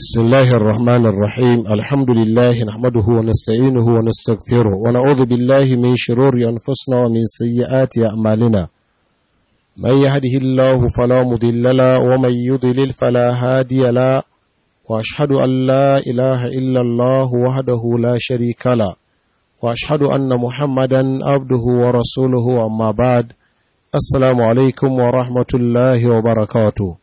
بسم الله الرحمن الرحيم الحمد لله نحمده ونستعينه ونستغفره ونعوذ بالله من شرور أنفسنا ومن سيئات أعمالنا من يهده الله فلا مضل له ومن يضلل فلا هادي له وأشهد أن لا إله إلا الله وحده لا شريك له وأشهد أن محمدا عبده ورسوله أما بعد السلام عليكم ورحمة الله وبركاته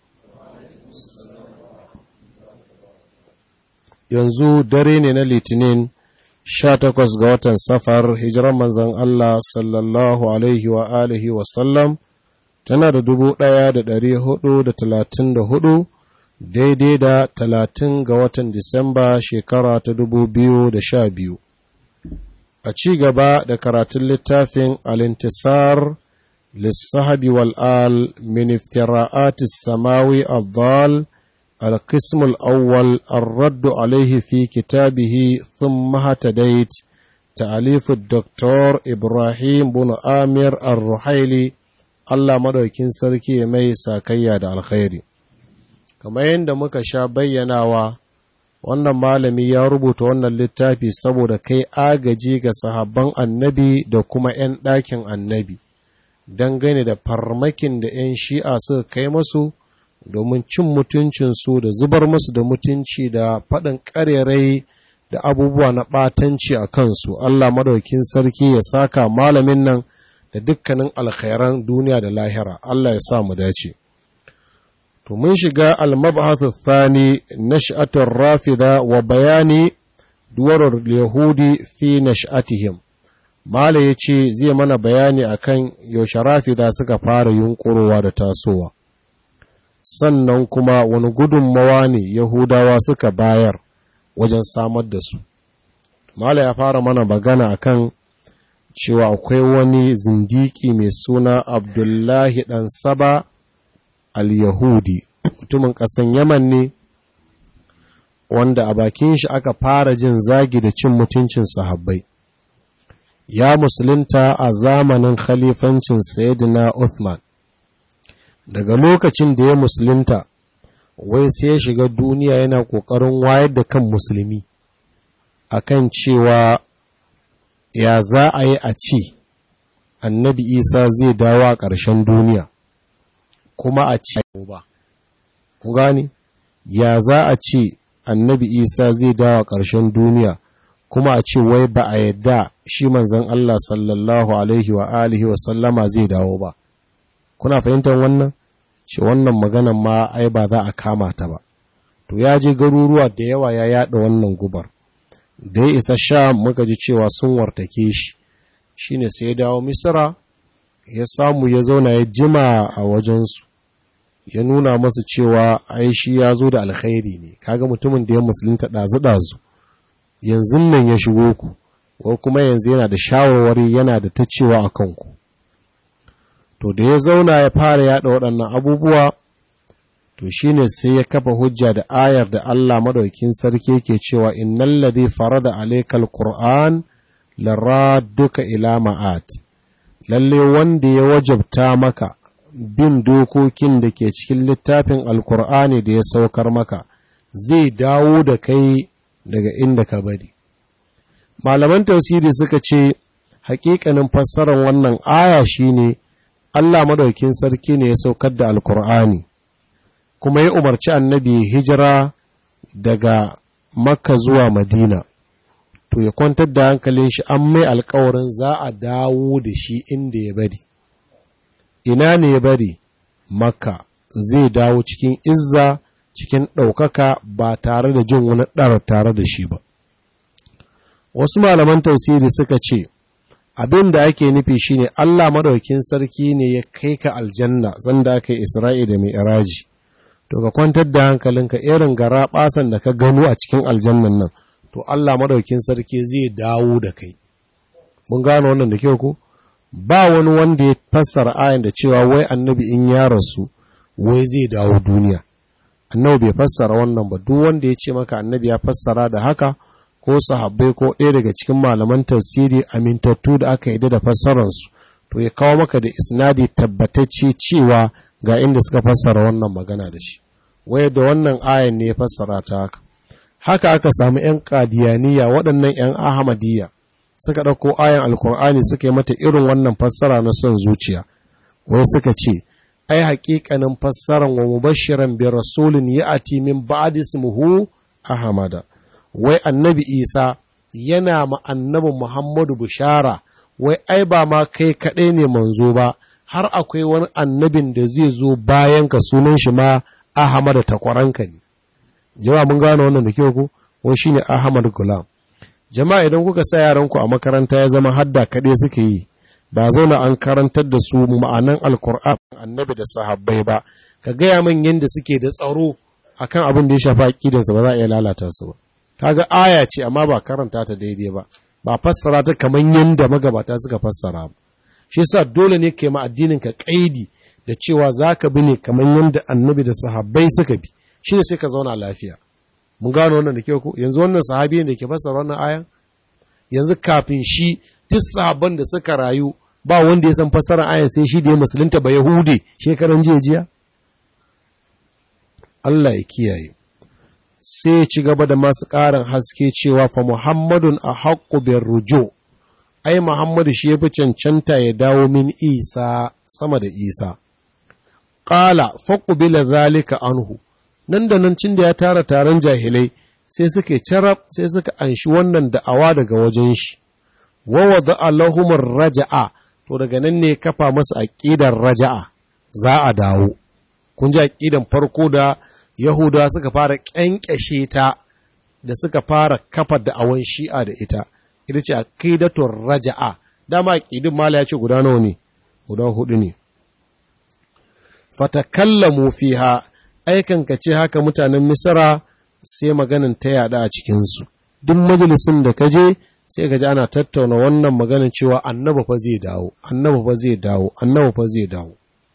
yanzu dare ne na litinin sha takwas ga watan safar hijiran manzan Allah sallallahu alaihi wa alihi wasallam tana da dubu ɗaya da ɗari hudu da talatin da hudu daidai da talatin ga watan disamba shekara ta dubu biyu da sha biyu a ci gaba da karatun littafin alintisar lissahabi wal'al min iftira'atis samawi al القسم الأول الرد عليه في كتابه ثم هتديت تأليف الدكتور إبراهيم بن آمر الرحيلي Allah madaukin sarki mai sakayya da alkhairi kamar yadda muka sha bayyanawa wannan malami ya rubuta wannan littafi saboda kai agaji ga sahabban annabi da kuma 'yan ɗakin annabi dangane da farmakin da 'yan shi'a suka kai masu domin cin mutuncinsu da zubar musu da mutunci da faɗin ƙarerai da abubuwa na ɓatanci a kansu Allah madaukin sarki ya saka malamin nan da dukkanin alkhairan duniya da lahira Allah ya sa mu dace to mun shiga al-mab'ath thani nash'atur rafida wa bayani duwarar yahudi fi nash'atihim mala yace zai mana bayani akan yaushe rafida suka fara yunkurowa da tasowa sannan kuma wani gudunmawa ne Yahudawa suka bayar wajen samar da su. Mala ya fara mana magana akan cewa akwai wani zindiki mai suna Abdullahi ɗan Saba al-Yahudi, mutumin ƙasan Yaman ne, wanda a bakin shi aka fara jin zagi da cin mutuncin sahabbai. Ya musulunta a zamanin khalifancin Sayyidina Uthman. daga lokacin da ya musulunta wai sai ya shiga duniya yana ƙoƙarin wayar da kan musulmi akan cewa ya za a yi a ce annabi isa zai dawo a ƙarshen duniya kuma a ce ba ku gani ya za a ce annabi isa zai dawo a ƙarshen duniya kuma a ce wai ba a yadda shi manzan Allah sallallahu alaihi wa alihi wa sallama zai dawo ba kuna fahimtar wannan ce wannan maganan ma ai ba za a kama ta ba to ya je garuruwa da yawa ya yada wannan gubar da ya isa sha muka ji cewa sun wartake shi shine sai ya dawo misira ya samu ya zauna ya jima a wajensu ya nuna masu cewa ai shi ya zo da alkhairi ne kaga mutumin da ya musulunta ɗazu-ɗazu yanzu nan ya shigo ku ko kuma yanzu yana da shawarwari yana da ta cewa a kanku to da ya zauna ya fara yada waɗannan abubuwa to shine sai ya kafa hujja da ayar da Allah madaukin sarki yake cewa innal ladhi farada alaykal qur'an laradduka ila ma'at lalle wanda ya wajabta maka bin dokokin da ke cikin littafin alkur'ani da ya saukar maka zai dawo da kai daga inda ka bari malaman tafsiri suka ce hakikanin fassarar wannan aya shine Allah madaukin sarki ne ya saukar da Alkur'ani, kuma ya umarci annabi hijira daga Makka zuwa Madina, to ya kwantar da hankalin shi an mai alkawarin za a dawo da shi inda ya bari. Ina ne ya bari? Makka zai dawo cikin izza, cikin ɗaukaka ba tare da jin wani ɗar tare da shi ba. Wasu malaman tausiri suka ce, abin da ake nufi shine Allah madaukin sarki ne ya kai ka aljanna sanda aka yi Isra'i da mai iraji to ka kwantar da hankalinka irin gara basan da ka gano a cikin aljannan nan to Allah madaukin sarki zai dawo da kai mun gano wannan da kyau ko ba wani wanda ya fassara ayan da cewa wai annabi in ya rasu wai zai dawo duniya annabi bai fassara wannan ba duk wanda ya ce maka annabi ya fassara da haka ko sahabbai ko ɗaya daga cikin malaman tafsiri amintattu da aka yi da fassararsu to ya kawo maka da isnadi tabbatacce cewa ga inda suka fassara wannan magana da shi waye da wannan ayan ne ya fassara ta haka haka aka samu ‘yan ƙadiyaniya waɗannan ‘yan Ahmadiyya suka ɗauko ayan Alkur'ani suka yi mata irin wannan fassara na son zuciya, wai suka ce, ai haƙiƙanin fassaran wa mubashiran bi rasulun ya ati min ba'di ismuhu Ahmada, wai annabi Isa yana ma annabi Muhammadu bishara, wai ai ba ma kai kaɗai ne manzo ba, har akwai wani annabin da zai zo bayan ka sunan shi ma Ahmada takwaranka ne. jama'a mun gane wannan da kyau ku wai shine Ahmad Gulam jama'a idan kuka sa yaranku a makaranta ya zama hadda kaɗai suke yi ba zauna an karantar da su ma'anan alkur'an annabi da sahabbai ba ka gaya min yadda suke da tsaro akan abin da ya shafi aqidansu ba za a iya lalata su ba kaga aya ce amma ba karanta ta daidai ba ba fassara ta kamar yadda magabata suka fassara ba shi yasa dole ne kai ma addinin ka kaidi da cewa zaka bi ne kamar yadda annabi da sahabbai suka bi shi ne sai ka zauna lafiya mun gano wannan da kyau ko yanzu wannan sahabi da ke fassara wannan ayan yanzu kafin shi duk sahabban da suka rayu ba wanda ya san fassarar ayan sai shi da ya musulunta ba yahude shekaran jiya jiya Allah ya kiyaye sai ya ci gaba da masu ƙarin haske cewa fa muhammadun a haƙƙu bin rujo ai muhammadu shi ya fi cancanta ya dawo min isa sama da isa ƙala faƙubila zalika anhu nan da nan cin da ya tara taron jahilai sai suka carab sai suka anshi wannan da'awa daga wajen shi wa wada allahumar raja'a to daga nan ne kafa masa aqidar raja'a za a dawo kun ji aqidan farko da yahuda suka fara kyankyashe ta da suka fara kafa da'awan shi'a da ita ita ce aqidatur raja'a dama aqidin mala ya ce guda nawa ne guda hudu ne fatakallamu fiha aikan ka ce haka mutanen misra sai maganin ta yada a cikinsu duk majalisin da ka je sai ka ji ana tattauna wannan maganin cewa annaba fa zai dawo annaba fa zai dawo annaba fa zai dawo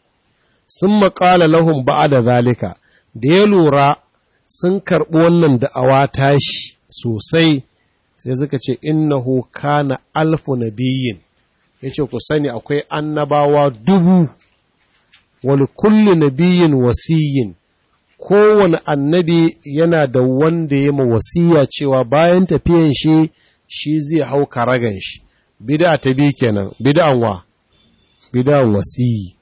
sun maƙala lahum ba'a da zalika da ya lura sun karɓi wannan da'awa tashi sosai sai suka ce innahu kana alfu nabiyyin yace ku sani akwai annabawa dubu wani kulli nabiyyin wasiyyin kowane annabi yana da wanda ya ma wasiya cewa bayan tafiyan shi shi zai hau karagan shi bida ta bi kenan bid'an wa bid'an wasiyi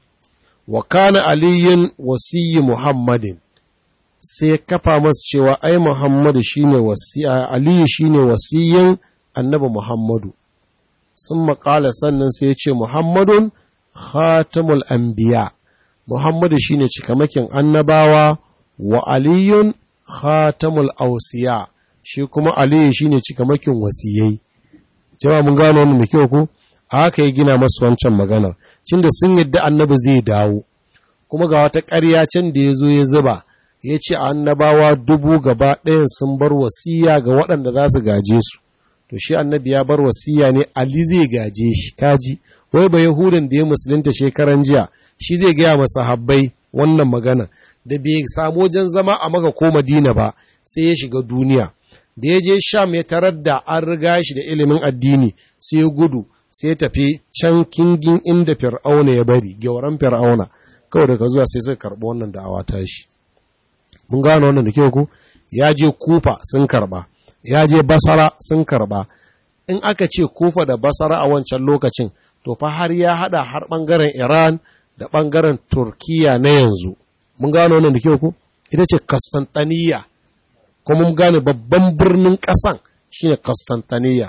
wa kana aliyin wasiyi muhammadin sai kafa masa cewa ai muhammadu shine wasiya aliyu shine wasiyin annabi muhammadu sun maƙala sannan sai ya ce muhammadun khatamul anbiya muhammadu shine cikamakin annabawa wa aliyun khatamul ausiya shi kuma aliyu shine cikamakin wasiyai jama mun gano wannan da kyau ko haka ya gina masu wancan maganar cinda sun yadda annabi zai dawo kuma ga wata ƙarya can da ya zo ya zuba ya ce annabawa dubu gaba ɗayan sun bar wasiya ga waɗanda za su gaje su to shi annabi ya bar wasiya ne ali zai gaje shi kaji wai ba yahudan da ya musulunta shekaran jiya shi zai gaya masa habbai wannan magana da bai samu wajen zama a maka ko madina ba sai ya shiga duniya da ya je sham ya tarar da an riga shi da ilimin addini sai ya gudu sai ya tafi can kingin inda fir'auna ya bari gyauran fir'auna kawai daga zuwa sai suka karɓi wannan da'awa ta shi mun gano wannan da kyau ku ya je kufa sun karɓa ya je basara sun karɓa in aka ce kufa da basara a wancan lokacin to fa har ya hada har bangaren iran da ɓangaren Turkiya na yanzu. Mun gano wannan da kyau ku? Ita ce Constantiniya, kuma mun gane babban birnin ƙasan shi ne Constantiniya.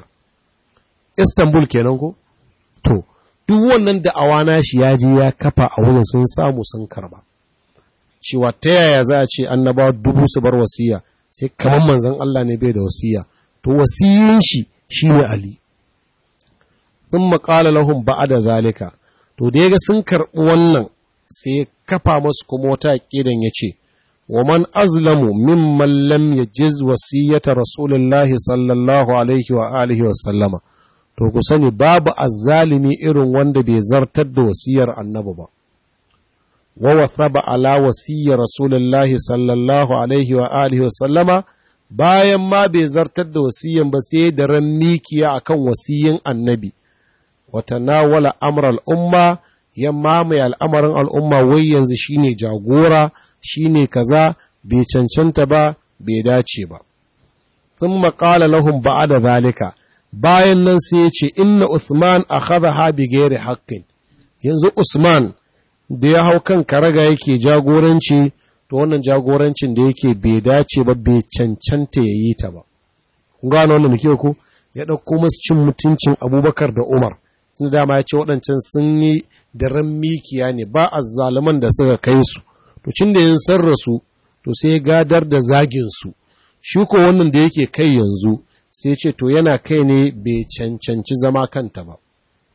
Istanbul kenan ku? To, duk wannan da awana shi ya je ya kafa a wurin sun samu sun karba. Cewa ta yaya za a ce annabawa dubu su bar wasiya, sai kamar manzon Allah ne bai da wasiya. To, wasiyin shi shi ne Ali. Sun maƙala lahum ba'a da zalika. to da ya ga sun karɓi wannan sai kafa masu kuma wata aƙidan ya ce wa man azlamu mimman lam yajiz wasiyyata rasulullahi sallallahu alaihi wa alihi wa sallama to ku sani babu azzalimi irin wanda bai zartar da wasiyar annabi ba wa wathaba ala wasiyyar rasulullahi sallallahu alaihi wa alihi wa sallama bayan ma bai zartar da wasiyyan ba sai da ran mikiya akan wasiyyin annabi watanawala amr al'umma ya mamaye al'amarin al'umma wai yanzu shine jagora shine kaza bai cancanta ba bai dace ba thumma qala lahum ba'da zalika bayan nan sai ya ce inna Uthman akhadha bi ghairi haqqin yanzu Usman da ya hau kan karaga yake jagoranci to wannan jagorancin da yake bai dace ba bai cancanta ya yi ta ba kun gano wannan muke ku ya ɗauko masu cin mutuncin abubakar da umar tun dama ya ce waɗancan sun yi da ran mikiya ne ba a zaluman da suka kai su to cin da yin sarrasu to sai gadar da zagin su shi ko wannan da yake kai yanzu sai ce to yana kai ne bai cancanci zama kanta ba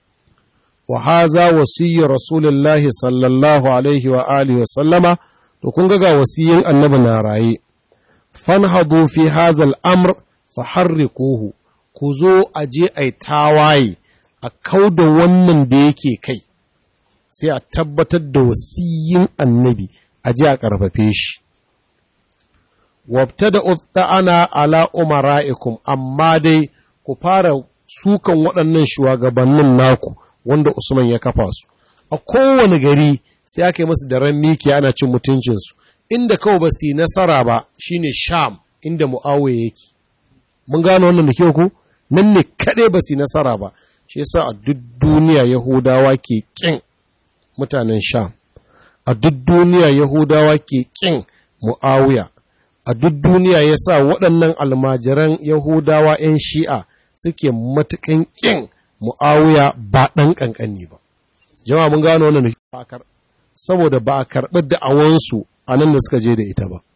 wa haza wasiyyu rasulullahi sallallahu alaihi wa alihi wa sallama to kun ga wasiyin annabi na raye fanhadu fi hadha al-amr faharrikuhu ku zo a je ai tawaye a kauda wannan da yake kai sai a tabbatar da wasiyin annabi a je a karfafe shi wabtada ana ala umara'ikum amma dai ku fara sukan waɗannan shugabannin naku wanda Usman ya kafa su a kowane gari sai aka yi masu da ran miki ana cin mutuncinsu inda kawai ba su yi nasara ba shine sham inda mu'awiya yake mun gano wannan da kyau ku nan ne kaɗai ba su yi nasara ba shi yasa a duk duniya yahudawa ke ƙin mutanen sham a duk duniya yahudawa ke ƙin mu'awiya a duk duniya ya sa waɗannan almajiran yahudawa 'yan shi'a suke matuƙan ƙin mu'awiya ba ɗan ƙanƙani ba jama'a mun gano wannan da saboda ba a karɓi da'awansu a nan da suka je da ita ba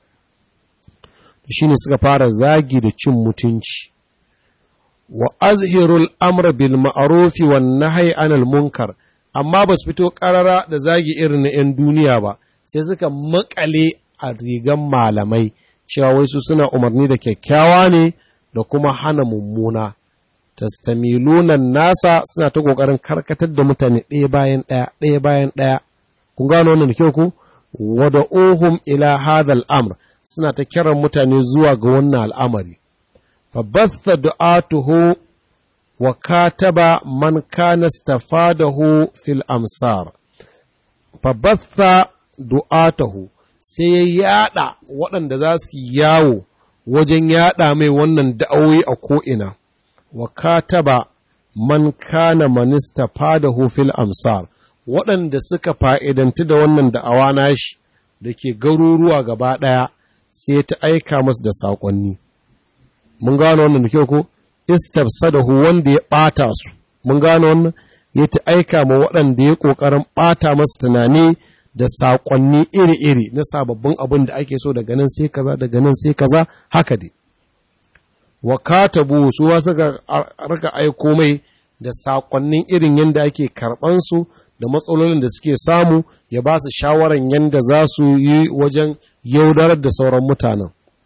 shi ne suka fara zagi da cin mutunci wa azhirul amr bil ma'rufi wan nahyi anil munkar amma ba su fito karara da zagi irin na 'yan duniya ba sai suka makale a rigan malamai cewa wai su suna umarni da kyakkyawa ne da kuma hana mummuna tastamilunan nasa suna ta kokarin karkatar da mutane ɗaya bayan ɗaya ɗaya bayan ɗaya kun gano wannan da kyau ku wada ohum ila hadal amr suna ta kiran mutane zuwa ga wannan al'amari fa batha du'atuhu wa kataba man kana stafadahu fil amsar fa batha du'atahu sai ya yada waɗanda za su yawo wajen yada mai wannan da'awoyi a ko'ina wa kataba man kana manista fadahu fil amsar waɗanda suka fa'idanti da wannan da'awa nashi da ke garuruwa gaba ɗaya sai ta aika masu da saƙonni. Mun gano wannan da kyau ko? Istabsadahu wanda ya ɓata su, mun gano wannan ya ta aika ma waɗanda ya ƙoƙarin ɓata masu tunani da saƙonni iri-iri na sababbin abin da ake so daga nan sai kaza daga nan sai kaza haka dai. Wa katabu su wa suka raka aiko mai da saƙonnin irin yadda ake karɓansu da matsalolin da suke samu ya ba su shawaran yadda za su yi wajen yaudarar da sauran mutanen.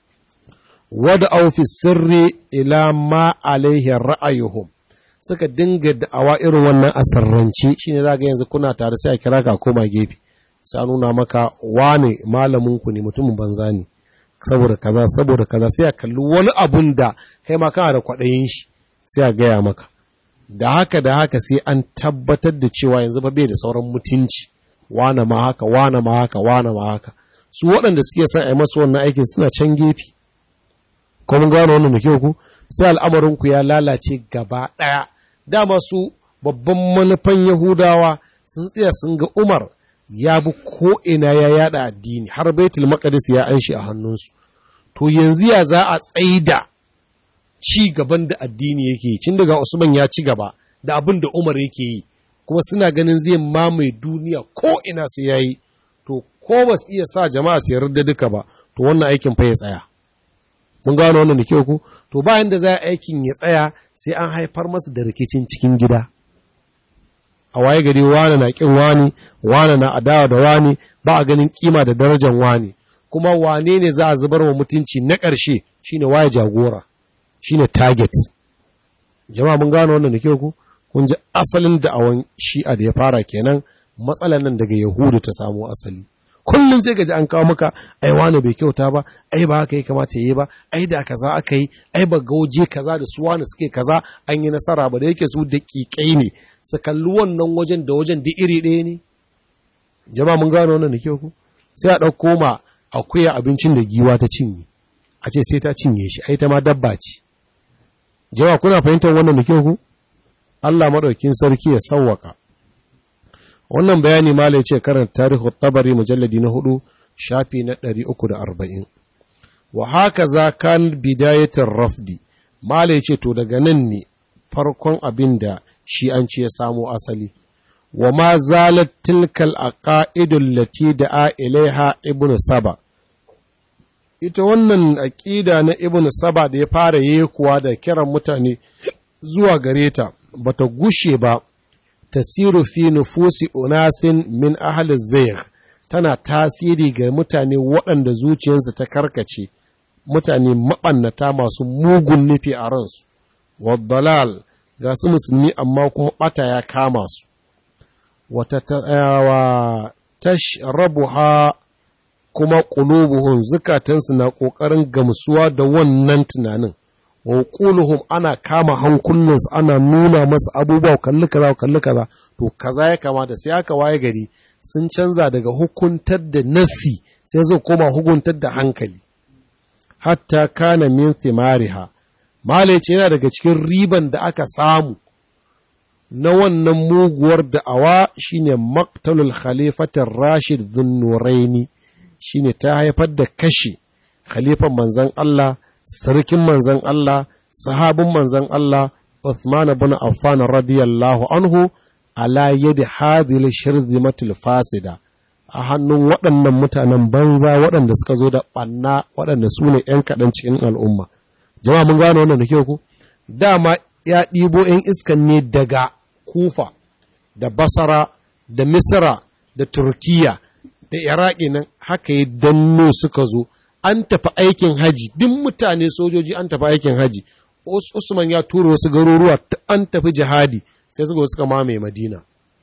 Wada aufi sirri ila ma alaihi ra'ayuhum suka dinga da'awa irin wannan asarrance shi ne za ga yanzu kuna tare sai a kira ka koma gefe sai nuna maka wane malaminku ne mutumin banza ne saboda kaza saboda kaza sai a kalli wani abun da kai ma kana da kwaɗayin shi sai a gaya maka da haka da haka sai an tabbatar da cewa yanzu ba bai da sauran mutunci wane ma haka wane ma haka wane ma haka su waɗanda suke son a yi masu wannan aikin suna can gefe ko mun gano wannan da kyau ku sai al'amarin ku ya lalace gaba ɗaya dama su babban manufan yahudawa sun tsaya sun ga umar ya bi ko ina ya yada addini har baitul maqdis ya an shi a hannunsu to yanzu ya za a tsaida ci gaban da addini yake yi cin daga Usman ya ci gaba da abin da Umar yake yi kuma suna ganin zai mamaye duniya ko ina sai yayi to ko ba su iya sa jama'a su yarda duka ba to wannan aikin fa ya tsaya mun gano wannan da kyau ku to bayan da za a aikin ya tsaya sai an haifar masa da rikicin cikin gida a waye gari wani na kin wani wani na adawa da wani ba a ganin kima da darajar wani kuma wane ne za a zubar wa mutunci na ƙarshe shine waye jagora shine target jama'a mun gano wannan da kyau ku kun ji asalin da'awan shi'a da ya fara kenan matsalan nan daga yahudu ta samu asali kullum sai gaji an kawo maka ai wani bai kyauta ba ai ba haka ya kamata yi ba ai da kaza aka yi ai ba gauje kaza da su wani suke kaza an yi nasara ba da yake su daƙiƙai ne su kalli wannan wajen da wajen da iri ɗaya ne jama'a mun gano wannan da kyau ku sai a ɗauko ma akuya abincin da giwa ta cinye a ce sai ta cinye shi ai ta ma dabba ce jama'a kuna fahimtar wannan da kyau ku Allah madaukin sarki ya sawwaka wannan bayani malai ce karanta tarihu tabari mujalladi na hudu shafi na 340 wa haka za kan bidayatar rafdi malai ce to daga nan ne farkon abin da shi an ce ya samo asali wa ma zalat tilkal aqaidul lati da'a ilaiha ibnu saba ita wannan aƙida na ibnu saba da ya fara yekuwa da kiran mutane zuwa gare ta bata gushe ba tasiru fi nufusi unasin min ahli zayg tana tasiri ga mutane waɗanda zuciyarsu ta karkace mutane maɓannata masu mugun nufi a ransu waddalal ga su musulmi amma kuma ɓata ya kama su wata tashrabuha kuma ƙulubuhun zukatansu na ƙoƙarin gamsuwa da wannan tunanin wa ƙuluhum ana kama hankulinsu ana nuna masa abubuwa kalli kaza kalli kaza to kaza ya kamata sai aka waye gari sun canza daga hukuntar da nasi sai zai koma hukuntar da hankali hatta kana min thimariha male ce yana daga cikin riban da aka samu na wannan muguwar da'awa shine maktalul khalifatar rashid dhunnuraini shine ta haifar da kashe khalifan manzon Allah sarkin manzon Allah sahabin manzon Allah Uthman ibn Affan radiyallahu anhu ala yadi hadhihi shirzimatul fasida a hannun waɗannan mutanen banza waɗanda suka zo da ɓanna waɗanda su ne ‘yan kaɗan cikin al'umma. Jama'a mun gano wannan da kyau ku? Dama ya ɗibo ‘yan iskan ne daga Kufa, da Basara, da Misra, da Turkiya, da Iraki nan haka yi danno suka zo. An tafi aikin haji, duk mutane sojoji an tafi aikin haji. Usman ya tura wasu garuruwa an tafi jihadi, sai suka suka mamaye Madina.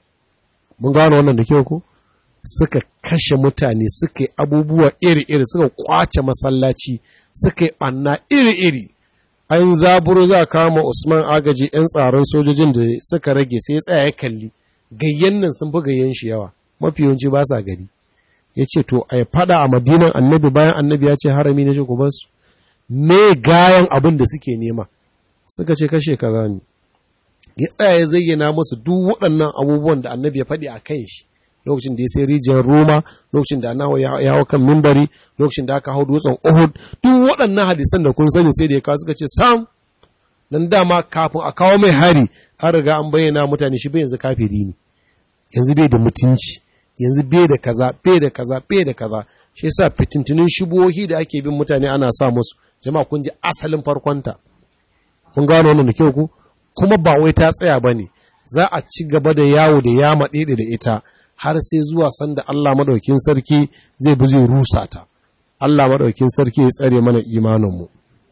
Mun gano wannan da kyau ku? suka kashe mutane suka yi abubuwa iri-iri suka kwace masallaci suka yi ɓanna iri-iri an zaburo za kama usman agaji 'yan tsaron sojojin da suka rage sai ya tsaya ya kalli gayyan nan sun fi gayyan shi yawa mafi yawanci ba sa gari ya ce to a fada a madinan annabi bayan annabi ya ce harami na shi ku su me gayan abin da suke nema suka ce kashe kaza ne ya tsaya ya zayyana musu duk waɗannan abubuwan da annabi ya faɗi a kan shi lokacin da ya sai rijiyar Roma, lokacin da Anahu ya hau kan mimbari, lokacin da aka hau dutsen Uhud, duk waɗannan hadisan da kun sani sai da ya kawo suka ce sam dan dama kafin a kawo mai hari an riga an bayyana mutane shi bai yanzu kafiri ne. Yanzu bai da mutunci, yanzu bai da kaza, bai da kaza, bai da kaza. Shi yasa fitintunin shubuhohi da ake bin mutane ana sa musu. Jama'a kun ji asalin farkonta. Kun gano wannan da kyau ku? Kuma ba wai ta tsaya ba ne. Za a ci gaba da yawo da yama ɗaiɗe da ita. har sai zuwa sanda Allah maɗaukin sarki zai bi zai rusa ta. Allah maɗaukin sarki ya tsare mana imaninmu.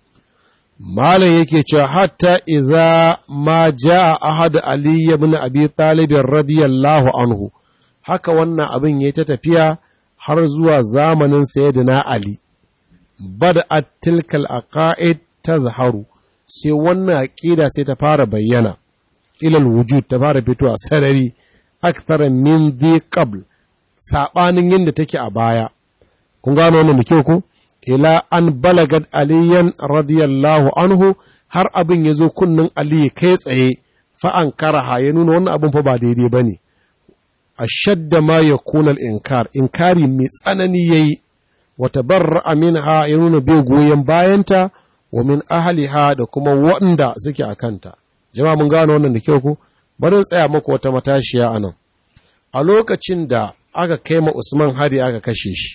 Malam yake cewa hatta idza ma jaa ahad Ali ibn Abi Talib radiyallahu anhu haka wannan abin yayi ta tafiya har zuwa zamanin Sayyidina Ali. Bada'at tilkal aqaid tazharu sai wannan aqida sai ta fara bayyana ilal wujud ta fara fitowa sarari akthara min dhi qabl sabanin yadda take a baya kun gano wannan da kyau ko ila an balagat aliyan radiyallahu anhu har abin ya zo kunnin ali kai tsaye fa an karaha ya nuna wannan abin fa ba daidai bane ashadda ma yakuna al-inkar inkari mai tsanani yayi wa tabarra'a minha ya nuna bai goyen bayanta wa min ahliha da kuma waɗanda suke a kanta jama'a mun gano wannan da kyau ko bari tsaya muku wata matashiya a nan a lokacin da aka kai ma usman hari aka kashe shi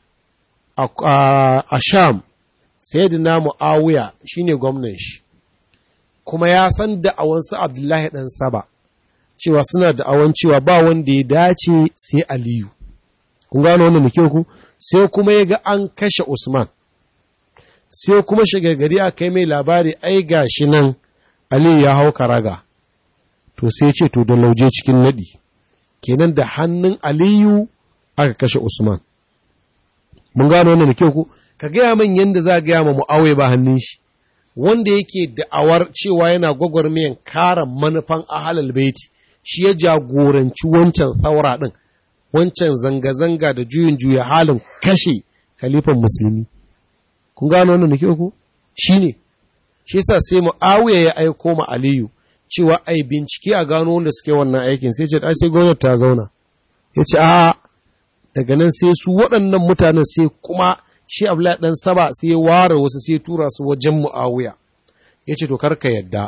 a sham sayyidina mu'awiya shine gwamnan shi kuma ya san da awansu abdullahi dan saba cewa suna da awan cewa ba wanda ya dace sai aliyu kun gano wannan muke ku sai kuma ya ga an kashe usman sai kuma shigagari a kai mai labari ai gashi nan aliyu ya hau karaga to sai ce to da lauje cikin naɗi kenan da hannun aliyu aka kashe usman mun gano wannan da kyau ku ka gaya min yadda za gaya ma mu'awai ba hannun shi wanda yake da'awar cewa yana gwagwarmayan kara manufan ahalal baiti shi ya jagoranci wancan tsaura ɗin wancan zanga-zanga da juyin juya halin kashe kalifan musulmi kun gano wannan da ke ku shine shi yasa sai Muawiya ya aiko ma Aliyu cewa ai bincike a gano wanda suke wannan aikin sai ce ai sai gwamnati ta zauna ya ce a daga nan sai su waɗannan mutanen sai kuma shi Abdullahi dan Saba sai ya ware wasu sai tura su wajen Muawiya ya ce to karka yadda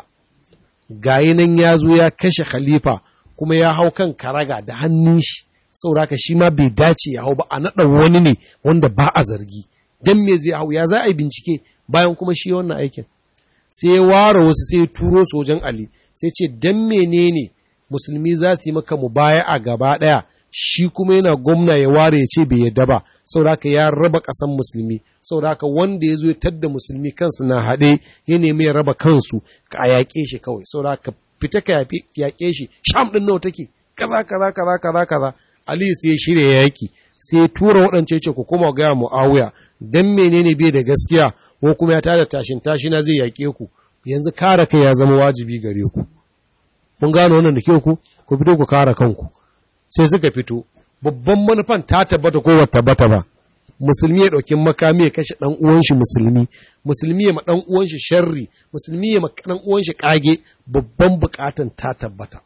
gayi nan ya zo ya kashe khalifa kuma ya hau kan karaga da hannun shi sauraka shi ma bai dace ya hau ba a naɗa wani ne wanda ba a zargi don me zai hau ya za a yi bincike bayan kuma shi wannan aikin sai ya ware wasu sai ya turo su wajen Ali sai ce don menene musulmi za su yi maka mu baya a gaba ɗaya shi kuma yana gwamna ya ware ya ce bai yadda ba sauraka ya raba ƙasan musulmi sauraka wanda ya zo ya tadda musulmi kansu na haɗe ya nemi ya raba kansu ka a yaƙe shi kawai sauraka fita ka yaƙe shi sham ɗin nawa take kaza kaza kaza kaza kaza ali sai ya shirya yaƙi sai ya tura waɗance ce ku kuma gaya mu'awiya dan menene bai da gaskiya ko kuma ya tada tashin tashina zai yaƙe ku yanzu kare kai ya zama wajibi gare ku mun gano wannan da ke ku ku fito ku kare kanku sai suka fito babban manufan ta tabbata ko wata tabbata ba musulmi ya ɗauki makami ya kashe ɗan uwan shi musulmi musulmi ya ma ɗan uwan shi sharri musulmi ya ma ɗan uwan shi kage babban bukatan ta tabbata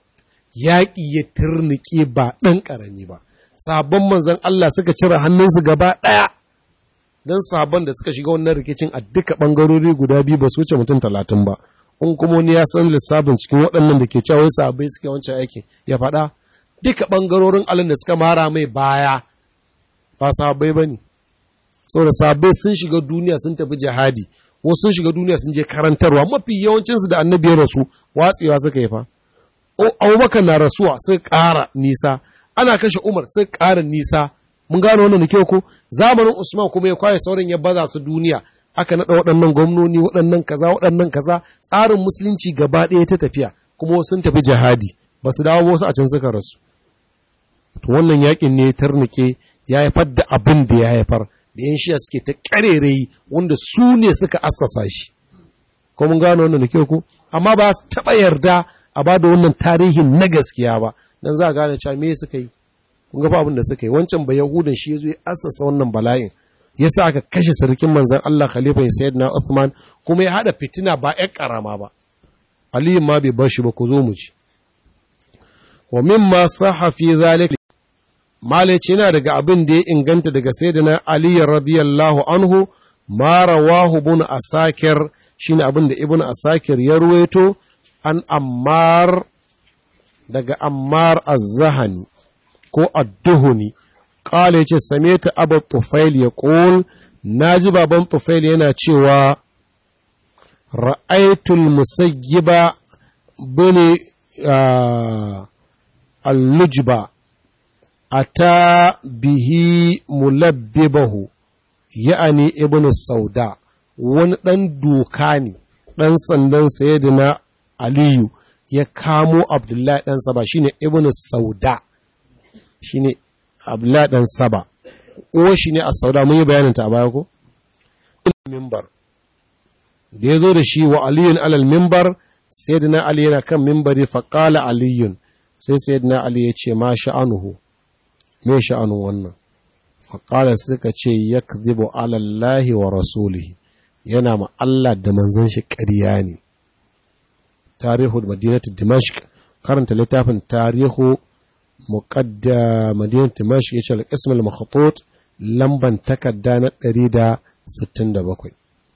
yaƙi ya turnike ba ɗan ƙarami ba sabon manzon Allah suka cire hannunsu gaba ɗaya don sabon da suka shiga wannan rikicin a duka ɓangarori guda biyu ba su wuce mutum talatin ba in kuma wani ya san lissafin cikin waɗannan da ke cewa wai sabai suke wancan aikin ya faɗa duka ɓangarorin alin da suka mara mai baya ba sabai ba ne saboda sabai sun shiga duniya sun tafi jihadi wasu sun shiga duniya sun je karantarwa mafi yawancinsu da annabi ya rasu watsewa suka yi fa abubakar na rasuwa suka ƙara nisa ana kashe umar suka ƙara nisa mun gano wannan da kyau ko zamanin usman kuma ya kwaye sauran ya baza su duniya aka naɗa waɗannan gwamnoni waɗannan kaza waɗannan kaza tsarin musulunci gaba ɗaya ta tafiya kuma sun tafi jihadi ba su dawo wasu a can suka rasu to wannan yakin ne tarnike ya haifar da abin da ya haifar da yan shiya suke ta ƙarerayi wanda su ne suka assasa shi ko mun gano wannan da kyau ko amma ba su taɓa yarda a ba da wannan tarihin na gaskiya ba dan za a gane cewa me suka yi kun ga abin da suka yi wancan ba yahudan shi yazo ya assasa wannan bala'in yasa aka kashe sarkin manzon Allah khalifa sayyidina Uthman kuma ya hada fitina ba ƴan karama ba Ali ma bai bar shi ba ku zo mu ji wa mimma sahha fi zalika malaci yana daga abin da ya inganta daga sayyidina Ali radiyallahu anhu ma rawahu ibn asakir shine abin da ibn asakir ya ruwaito an ammar daga ammar az-zahani ko adduhuni ƙala ya ce same ta abu tufail ya ƙul na ji baban tufail yana cewa ra'aitul musayyiba bane allujba a ta bihi mulabbibahu ya'ani ibn sauda wani ɗan doka ne ɗan sandan sayyidina aliyu ya kamo abdullahi ɗan saba shine ibn sauda shine Abdullah dan Saba uwa shi ne a sauda mun yi bayanin ta a baya ko mimbar da ya zo da shi wa aliyun alal mimbar sayyidina ali yana kan mimbari fa qala aliyun sai sayyidina ali ya ce ma sha'anuhu me sha'anun wannan fa qala suka ce yakdhibu ala allahi wa rasulihi yana ma Allah da manzon shi ƙarya ne tarihu madinatu dimashq karanta littafin tarihu muqadda madinat dimashq yace al-ism al-makhtut lamban takarda na 167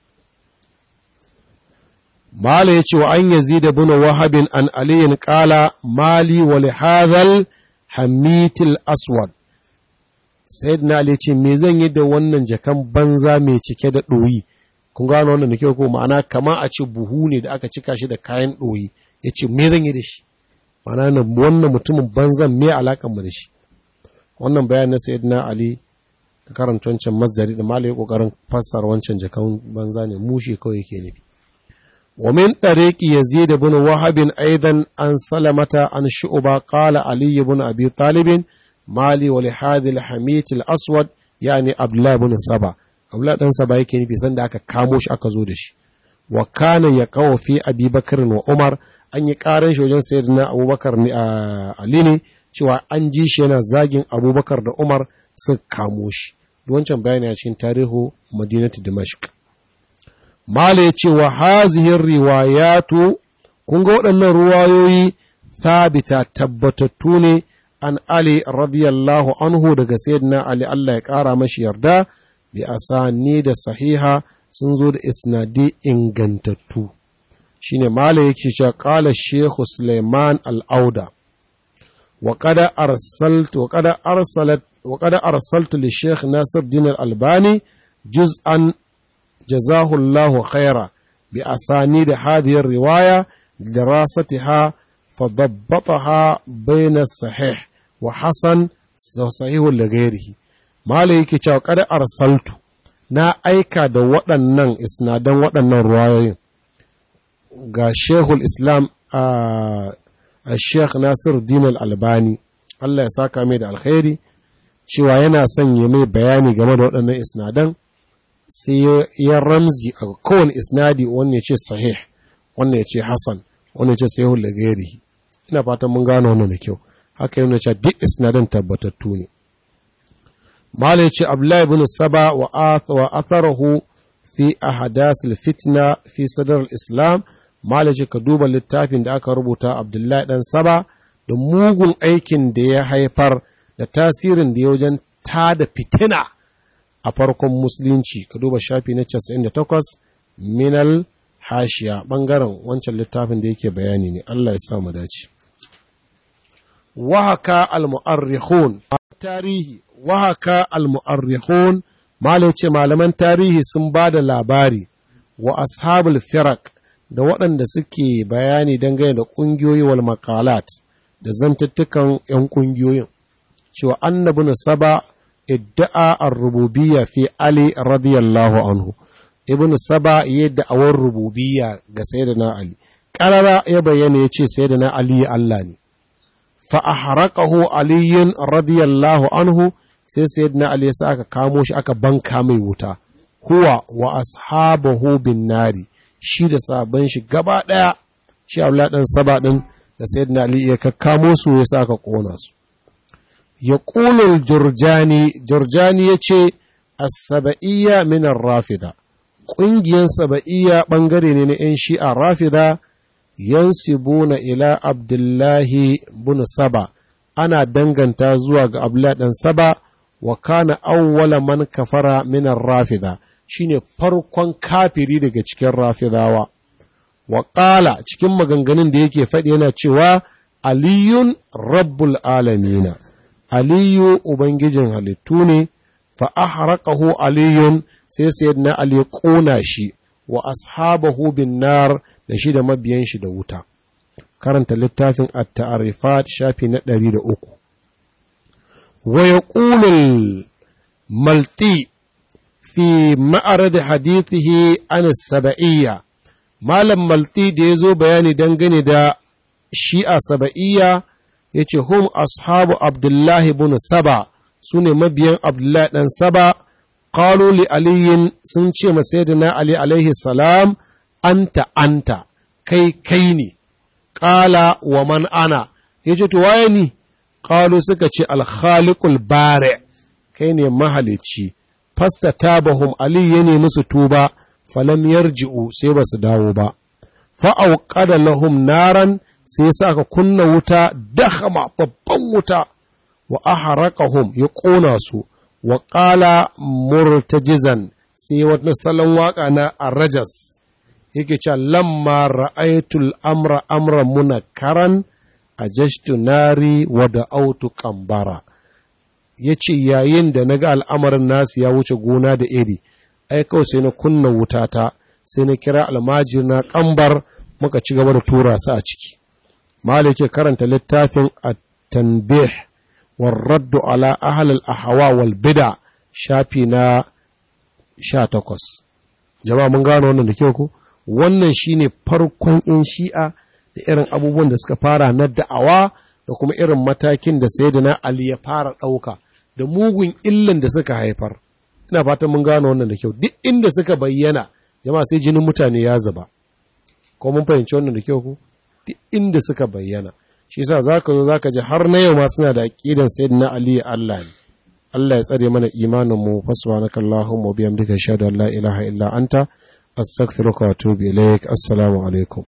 mala yace wa an yazid ibn wahab an ali qala mali wa li hadhal hamit al-aswad sayyidina ali yace me zan yi da wannan jakan banza mai cike da doyi kun gano wannan da kyau ko ma'ana kama a ce buhu ne da aka cika shi da kayan doyi yace me zan yi da shi mana wannan mutumin banzan me alakan mu da shi wannan bayan na sayyidina ali ka karanta wancan masdari da malai kokarin fassara wancan jakan banza ne mushi kawai yake nufi wa min tariqi yazid ibn wahab aidan an salamata an shu'ba qala ali ibn abi talib mali wa li hadhi al hamit al aswad yani abdullah ibn saba abdullah dan saba yake nufi sanda aka kamo shi aka zo da shi wa kana yaqaw fi abi bakr wa umar an yi ƙarar shi wajen sayar na abubakar Ali ne cewa an ji shi yana zagin abubakar da umar sun kamo shi wancan bayani a cikin tarihu madinatu dimashq mala yace wa hazihi riwayatu kun ga waɗannan ruwayoyi thabita tabbatattu ne an ali radiyallahu anhu daga sayyidina ali Allah ya ƙara mashi yarda bi asani da sahiha sun zo da isnadi ingantattu shine mala yake cewa qala shaykh Sulaiman al-Auda wa qad arsaltu wa qad arsalat wa qad arsaltu li shaykh Nasir Din al-Albani juz'an jazahu Allahu khaira bi asani da hadhihi riwaya dirasatiha فضبطها بين الصحيح وحسن صحيح لغيره mala yake cewa kada arsaltu na aika da waɗannan isnadan waɗannan ruwayoyin ga shehul islam a sheikh nasir din albani Allah ya saka mai da alkhairi cewa yana son ya mai bayani game da waɗannan isnadan sai ya ramzi a kowane isnadi wanda ya ce sahih wanda ya ce hasan wanda ya ce sahihul lagairihi ina fatan mun gano wannan da kyau haka yana cewa duk isnadan tabbatattu ne malai ce abdullahi ibn saba wa atharahu fi ahdas fitna fi sadar islam malai ce ka duba littafin da aka rubuta abdullahi dan saba da mugun aikin da ya haifar da tasirin da ya wajen tada fitina a farkon musulunci ka duba shafi na 98 minal hashiya bangaren wancan littafin da yake bayani ne Allah ya sa mu dace wahaka al-mu'arrikhun tarihi wahaka al-mu'arrikhun malai ce malaman tarihi sun ba da labari wa ashabul firak da waɗanda suke bayani dangane da ƙungiyoyi wal maqalat da zantattukan 'yan ƙungiyoyin cewa annabi saba idda'a ar-rububiyya fi ali radiyallahu anhu ibn saba ya da'awar rububiyya ga sayyidina ali qarara ya bayyana ya ce sayyidina ali Allah ne fa ahraqahu ali radiyallahu anhu sai sayyidina ali ya aka kamo shi aka banka mai wuta huwa wa ashabahu bin nari shi da sabon shi gaba daya shi Abdullah dan saba din da sayyidina ali ya kakkamo su ya aka kona su ya qulul jurjani jurjani yace as-saba'iyya min ar-rafida ƙungiyar saba'iyya ɓangare ne na ‘yan shi'a rafida yansibuna ila abdullahi bin saba ana danganta zuwa ga abdullahi ɗan saba wa kana awwala man kafara minar rafida shine farkon kafiri daga cikin rafidawa wa ƙala cikin maganganun da yake faɗi yana cewa aliyun rabbul alamina aliyu ubangijin halittu ne fa ahraqahu aliyun sai sayyidina Ali ya ƙona shi wa ashabahu bin nar da shi da mabiyan shi da wuta karanta littafin at-ta'rifat shafi na 103 wa yaqulu malti fi ma'arad hadithihi an sab'iyya malam malti da yazo bayani dangane da shi'a sab'iyya yace hum ashabu abdullahi ibn saba sune mabiyan abdullahi dan saba qalu li aliyin sun ce ma sayyidina ali alaihi salam anta anta kai kai ne qala wa man ana yace to waye ni qalu suka ce al khaliqul bari kai ne mahalici fasta tabahum ali ya nemi su tuba falam yarji'u sai ba su dawo ba fa auqada lahum naran sai sa aka kunna wuta dahama babban wuta wa aharaqahum ya ƙona su wa ƙala murtajizan sai wata salon waƙa na arrajas yake cewa lamma ra'aitul amra amra munakaran ajashtu nari wa da autu kambara ya ce yayin da na ga al'amarin nasu ya wuce gona da iri ai kawai sai na kunna wutata sai na kira almajir na kambar muka ci gaba da tura su a ciki malik ce karanta littafin at-tanbih والرد على أهل الأهواء والبدع shafi na sha takwas. jama'a mun gano wannan da kyau ko wannan shine farkon in shi'a da irin abubuwan da suka fara na da'awa da kuma irin matakin da sayyidina Ali ya fara ɗauka da mugun illan da suka haifar ina fatan mun gano wannan da kyau duk inda suka bayyana jama'a sai jinin mutane ya zuba ko mun fahimci wannan da kyau ko duk inda suka bayyana shi yasa zaka zo zaka ji har na yau ma suna da aqidan sayyidina Ali Allah ne Allah ya tsare mana imanin mu fasbanaka Allahumma wa bihamdika ashhadu an la ilaha illa anta astaghfiruka wa atubu ilaik assalamu alaikum